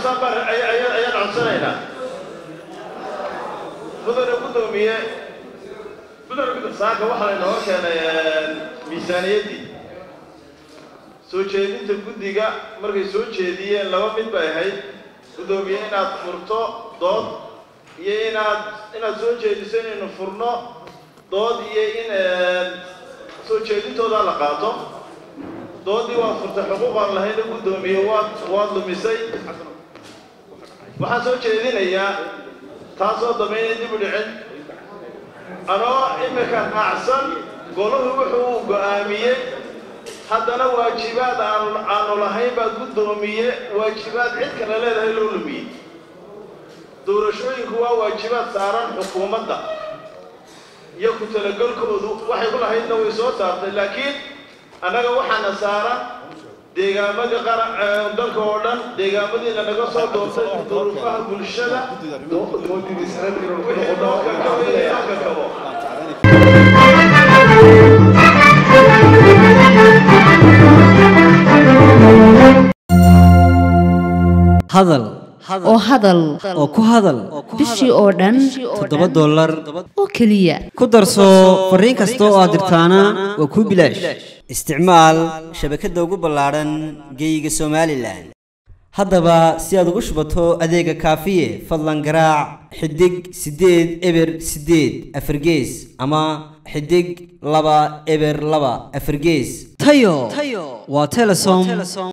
codsaan baan ayaan codsanaynaa mudane guddoomiye mudane guddo saaka waxaa layna hor keenay miisaaniyaddii soo jeedinta guddiga markay soo jeediyeen laba mid bay ahayd guddoomiye inaad furto dood iyo inaad inaad soo jeediso inaynu furno dood iyo in soo jeedintooda la qaato doodii waad furtay xuquuqaan lahayna guddoomiye waad waad lumisay waxaan soo jeedinayaa taasoo damaynay dib u dhicin anoo imika raacsan golahu wuxuu go'aamiyey haddana waajibaad aanu aanu lahayn baa guddoomiye waajibaad cid kale leedahay loo lumiyey doorashooyinku waa waajibaad saaran xukuumadda iyo ku talagalkoodu waxay ku lahaydna way soo saartay laakiin annaga waxaana saaran deegaamadii qara dalka oo dhan deegaamadiina naga soo doortay duruufaha bulshada wixii loo kakabo iyo loo kakabo hadal oo hadal oo ku hadal bishii oo dhan toddoba dollar oo keliya ku darso fariin kasta oo aad dirtaana waa kuu bilaash isticmaal shabakadda ugu ballaadhan geeyiga somalilan haddaba si aad ugu shubato adeega kaafiye fadlan garaac xidig siddeed eber siddeed afargees ama xidig laba eber laba afargees tayo waa telesom